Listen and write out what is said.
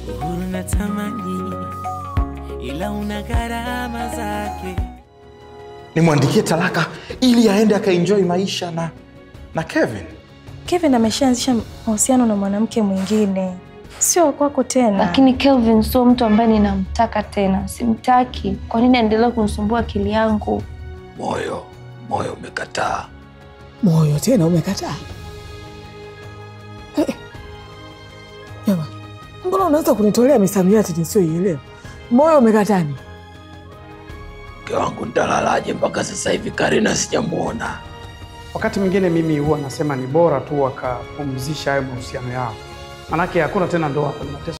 uhuru na tamani, ila una gharama zake. Nimwandikie talaka ili aende akaenjoy maisha na na Kevin. Kevin ameshaanzisha mahusiano na mwanamke mwingine, sio kwako tena. Lakini Kelvin sio mtu ambaye ninamtaka tena, simtaki. Kwa nini aendelea kunisumbua akili yangu? Moyo, moyo umekataa. Moyo tena umekataa? Eh, Jama, mbona unaweza kunitolea misamiati nisioielewa? Moyo umekatani? Mke wangu nitalalaje mpaka sasa hivi Karina sijamwona? Wakati mwingine mimi huwa nasema ni bora tu wakapumzisha hayo mahusiano yao, manake hakuna tena ndoa hapa, ni mateso